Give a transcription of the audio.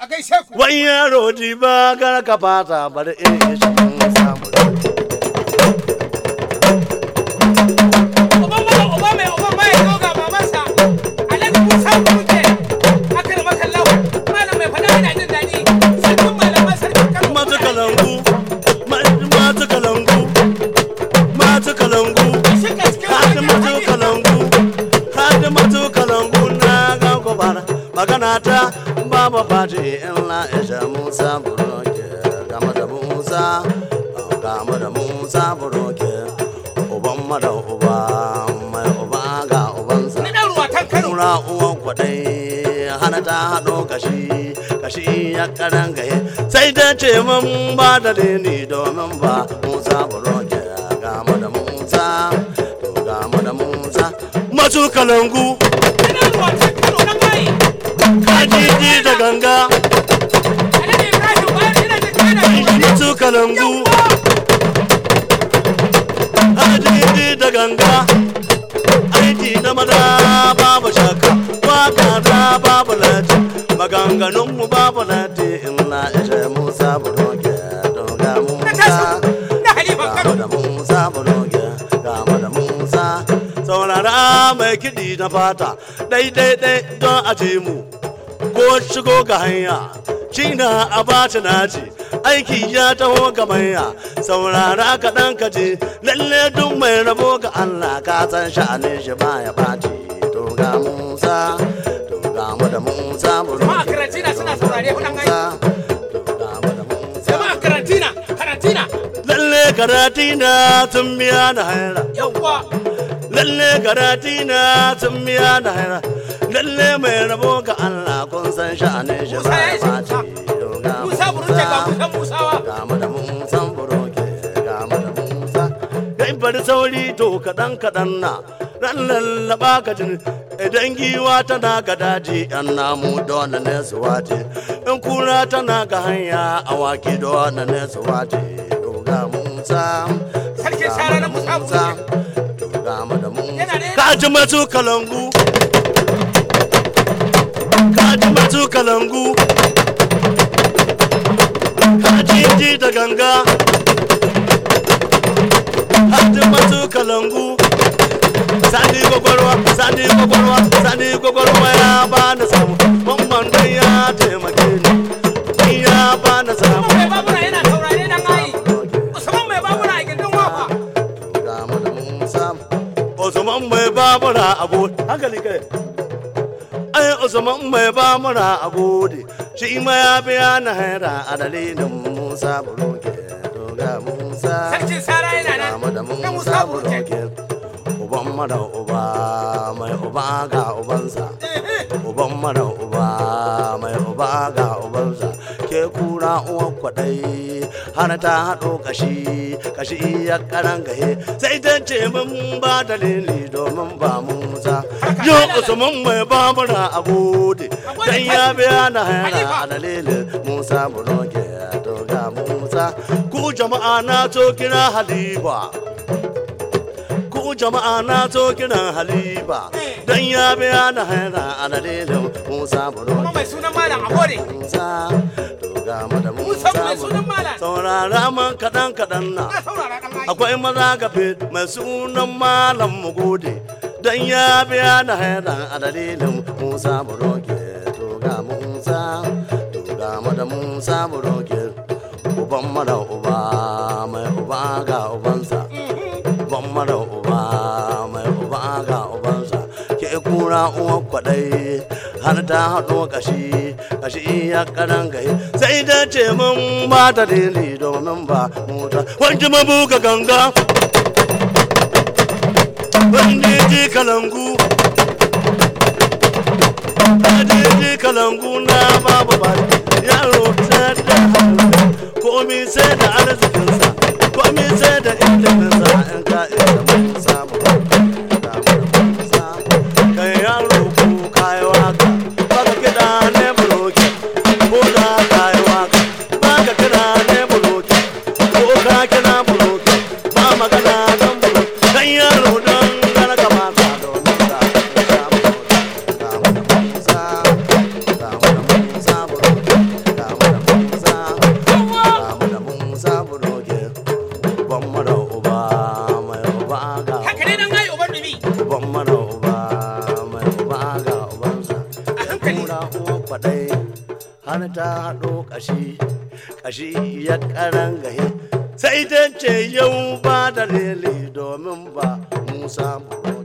a gaishe ku wani yaro ji ba gara ka fata bari in yi shi mun samu uban mala uba mai uban ma ya zo ga babansa alhaji musa kuke aka da makallahu malam mai fada yana jin daɗi sarkin malaman sarkin kano mata kalangu ma- mata kalangu mata kalangu Shika cikin hadi hanyar mata hanyar. kalangu hadi mata kalangu na ga gobara magana ta baba fati in la isha musa buroke gama da musa gama da musa buroke uban mada uba mai uba ga ubansa Ni ɗan ruwatan Kano. kura uwan kwadai hana ta haɗo kashi kashi ya karan gaye sai ta ce mun ba da ni domin ba musa buroke gama da musa to gama da musa masu kalangu Ni ɗan ruwatan Kano na bayi. kajiji da ganga Alhaji Ibrahim bayan ina jin kana yi wani. masu kalangu kajiji da ganga aiki da maza babu shaka waka da babu lati maganganunmu babu lati in na ishe musa buroke to ga Na musa tashi na Halifan Gama Kano. da Musa Buloge, gama da Musa, saurara mai kiɗi na fata, ɗai-ɗai-ɗai don a ce mu, ko shigo ga hanya, shi na a baci naci, aiki ya taho ga manya, saurara kaɗan ka ce, lalle duk mai rabo ga Allah ka san sha'anin shi baya ɓaci, to ga Musa, to gama da Musa Buloge. Jama'a Karantina suna saurare hudan ai. Musa, to gama da Musa. Jama'a Karantina, Karantina. lalle karati na sun biya da haira Yawwa. lalle karati na sun biya da haira lalle mai rabo ga Allah kun san sha'anin shi Musa ba ya ya isa baci Musa. Musa Buruce ga Musa Musawa. ga mu da Musa buroke ga mu da Musa kai bari sauri to kaɗan kaɗan na ran lallaba ka jin idan giwa tana ga daji yan namu dole ne su wace in kura tana ga hanya awaki dole ne su wace to ga Musa Sarkin ga shara mu na da Musa Musa to ga mu da Musa Yana da- ka ji masu kalangu ka ji masu kalangu Hajiji da ganga Hajji masu kalangu Sani gwagwarwa, sani gwagwarwa, sani gwagwarwa ya ba na samu Mamman dai ya taimake ni Ni ya ba na samu Mai babura yana saurare dan ai. Usman mai babura a gindin wafa. Ga mu da Musa Usman mai babura a gode Hankali kai Ai Usman mai babura a gode Shi ma ya biya na haira a dalilin Musa Buroke To ga Musa Sarkin Sara yana nan. Kama da Na Musa Musa Buruce. Buroke Uban mara uba mai uba ga ubansa Uban mara uba mai uba ga ubansa Ke kura uwan kwaɗai har ta haɗo kashi kashi ya karan gahe sai ta ce mun ba dalili domin ba Musa Yo Usman mai babura a gode dan ya biya na haya a dalilin Musa Buroke to ga Musa ku jama'a na to kira Halifa ku jama'a na zo kiran halifa don ya biya na haira a dalilin musa Kuma buroke mai sunan Malam Abode. musa to ga mu da Musa musa mai sunan Malam. saurara man kaɗan kaɗan na Na saurara dan ai. akwai maza gafe mai sunan malam mu gode don ya biya na haira a dalilin musa buroke to ga musa to ga mu da musa buroke uban mara uba mai uba ga ubansa uban mara uba mai uba ga ubansa ke kura uwan kwaɗai har ta haɗo kashi kashi ya karan gai sai da ce mun ba ta dili domin ba mota wanda mabuga ganga wanda ji kalangu Adiji kalangu na babu ba yaro sai da hankali komi sai da arzikinsa komi sai da iliminsa in ka iya mun samu kai yaro ko kayi waka baka kiɗa ne buloki ko da kayi waka baka kiɗa ne buloki ko ka kira buloki ba magana don buloki kai yaro don gara kamata domin ka samu ga mu da Musa ga mu da Musa buloki uwan kwaɗai har ta haɗo ƙashi ƙashi ya ƙaran gahe sai ta ce yau ba da lele domin ba musa buɗe